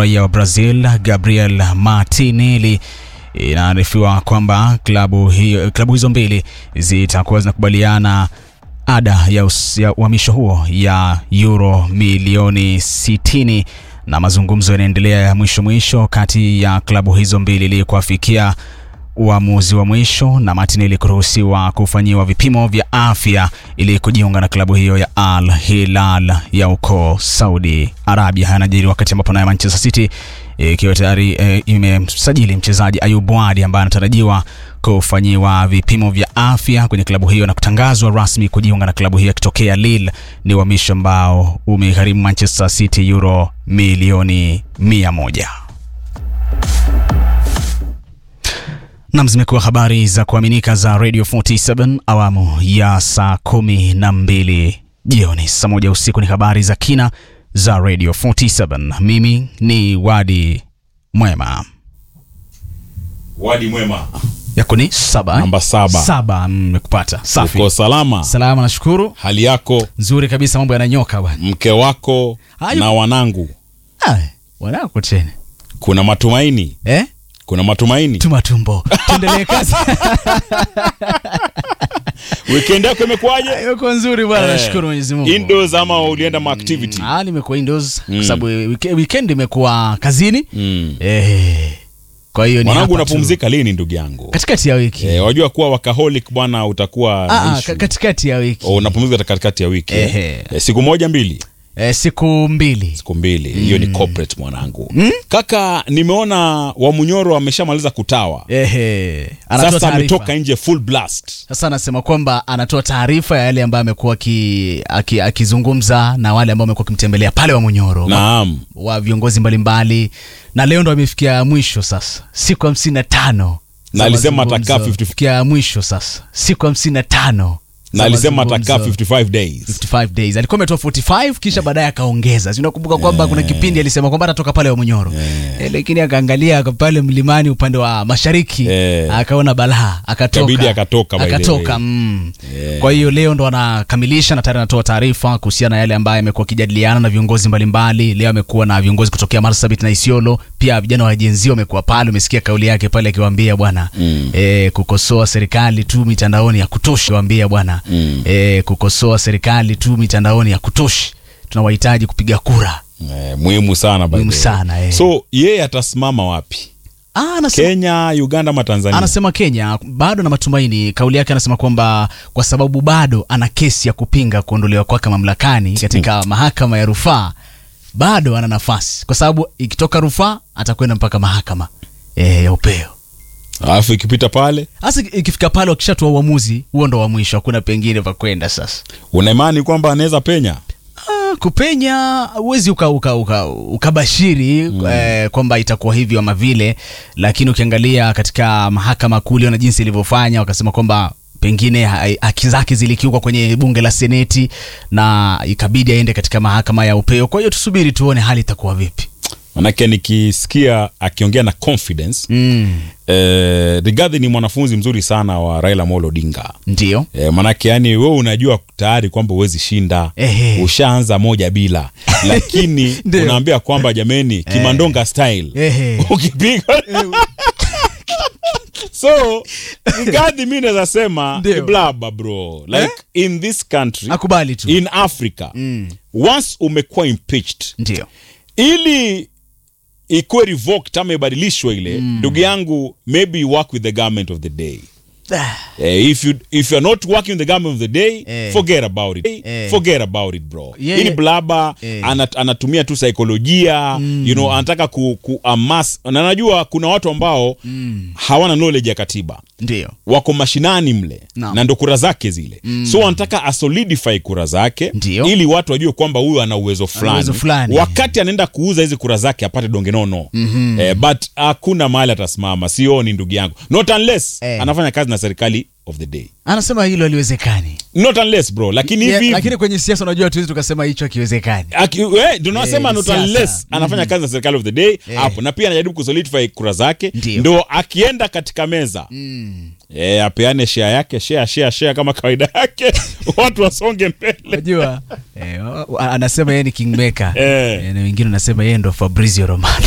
raia wa Brazil Gabriel Martinelli. Inaarifiwa kwamba klabu hiyo, klabu hizo mbili zitakuwa zinakubaliana ada ya us- ya uhamisho huo ya euro milioni 60 na mazungumzo yanaendelea ya mwisho mwisho kati ya klabu hizo mbili ili kuafikia uamuzi wa mwisho na Martinelli kuruhusiwa kufanyiwa vipimo vya afya ili kujiunga na klabu hiyo ya Al Hilal ya uko Saudi Arabia. Haya yanajiri wakati ambapo nayo Manchester City ikiwa tayari e, imemsajili mchezaji Ayub Wadi ambaye anatarajiwa kufanyiwa vipimo vya afya kwenye klabu hiyo na kutangazwa rasmi kujiunga na klabu hiyo akitokea Lille. Ni uhamisho ambao umegharimu Manchester City euro milioni mia moja. Nam, zimekuwa habari za kuaminika za Radio 47 awamu ya saa kumi na mbili jioni. Saa moja usiku ni habari za kina za Radio 47. Mimi ni Wadi Mwema. Wadi mwema. Yako ni saba eh? Namba saba. Saba, mmekupata. Safi. Uko salama? Salama, nashukuru. Hali yako, Nzuri kabisa, mambo yananyoka bwana. mke wako Hayo. na wanangu, Ai, wanako tena kuna matumaini? eh? Kuna matumaini? Tuma tumbo, tuendelee kazi. Weekend yako imekuwaje? Yuko nzuri bwana, Eh, nashukuru Mwenyezi Mungu. Indoors ama ulienda ma activity? Ah, nimekuwa indoors kwa sababu wike- weekend imekuwa kazini. Mm. Eh, kwa hiyo ni Mwanangu hapa tu. unapumzika lini ndugu yangu? katikati ya wiki Eh, wajua kuwa wakaholic bwana utakuwa Ah, na ah, issue. ka- katikati ya wiki Oh, unapumzika katikati ya wiki. eh? Ehe. Eh, siku moja mbili, eh, siku mbili siku mbili. Hiyo ni corporate mwanangu. Kaka, nimeona Wamunyoro ameshamaliza kutawa. Ehe, anatoa Sasa taarifa. ametoka nje full blast. Sasa anasema kwamba anatoa taarifa ya yale ambayo amekuwa aki- aki- akizungumza na wale ambao amekuwa akimtembelea pale wa Munyoro Naam. wa viongozi mbalimbali, na leo ndo amefikia mwisho sasa, siku hamsini na tano Na za alisema mazungumzo. atakaa 50 Fikia mwisho sasa, siku hamsini na tano Na za alisema atakaa mazungumzo. 55 days. 55 days alikuwa ametoa 45 kisha baadaye akaongeza. Si unakumbuka kwamba kuna kipindi alisema kwamba atatoka pale wa Munyoro eh, lakini akaangalia pale mlimani upande wa mashariki Eh. akaona balaa akatoka, Ikabidi akatoka by the akatoka way. mm. Kwa hiyo leo ndo anakamilisha na tayari anatoa taarifa kuhusiana na yale ambayo amekuwa akijadiliana na viongozi mbalimbali. Leo amekuwa na viongozi kutokea Marsabit na Isiolo, pia vijana wa jenzi wamekuwa pale. Umesikia kauli yake pale akiwaambia bwana eh, kukosoa serikali tu mitandaoni ya kutoshi, waambia bwana eh, kukosoa serikali tu mitandaoni ya kutoshi, tunawahitaji kupiga kura. Eh, muhimu sana by Muhimu the way. sana, eh. So yeye atasimama wapi? Ah, anasema Kenya, Uganda ama Tanzania? anasema Kenya bado na matumaini. Kauli yake anasema kwamba kwa sababu bado ana kesi ya kupinga kuondolewa kwake mamlakani katika mahakama ya rufaa, bado ana nafasi, kwa sababu ikitoka rufaa atakwenda mpaka mahakama e, ya upeo. Alafu ikipita pale, Hasa ikifika pale, wakishatoa uamuzi, huo ndo wa mwisho, hakuna pengine pa kwenda sasa. una imani kwamba anaweza penya? Ah, kupenya huwezi uka, uka, uka, ukabashiri eh, kwamba itakuwa hivyo ama vile, lakini ukiangalia katika mahakama kuu na jinsi ilivyofanya, wakasema kwamba pengine ha- haki zake zilikiukwa kwenye bunge la seneti na ikabidi aende katika mahakama ya upeo. Kwa hiyo tusubiri tuone hali itakuwa vipi. Manake nikisikia akiongea na confidence Mm, eh, Rigathi ni mwanafunzi mzuri sana wa Raila Amolo Odinga. ndio Eh, manake yani wewe unajua tayari kwamba huwezi shinda, Ehe. ushaanza moja bila, lakini Ndio. unaambia kwamba jameni, Kimandonga style Ehe. ukipiga so Rigathi mi naweza sema Ndio. ni blaba bro like in this country akubali tu, in Africa once umekuwa impeached ndio ili ikuwe revoked ama ibadilishwe ile ndugu yangu maybe you work with the government of the day Ah, Eh, if you if you're not working with the government of the day Eh. forget about it Eh. forget about it bro Yeah, hii ni yeah. blaba Eh. anat, anatumia tu saikolojia you know anataka ku, ku amas na najua kuna watu ambao hawana knowledge ya katiba ndio wako mashinani mle Naam. na ndo kura zake zile so wanataka asolidify kura zake Ndio. ili watu wajue kwamba huyu ana uwezo fulani uwezo fulani. wakati anaenda kuuza hizi kura zake apate donge nono eh, but hakuna mahali atasimama sioni ndugu yangu not unless Eh. anafanya kazi na serikali of the day anasema hilo haliwezekani. not unless bro lakini Yeah, hivi lakini kwenye siasa unajua tuwezi tukasema hicho hakiwezekani. Aki- we, ndio nasema Eh, not siasa. unless anafanya kazi na serikali of the day hapo na pia anajaribu kusolidify kura zake Ndio. ndo akienda katika meza eh, apeane share yake share share share kama kawaida yake watu wasonge mbele Unajua eh, wa- wa- anasema yeye ni kingmaker Eh. eh, na wengine wanasema yeye ndo Fabrizio Romano.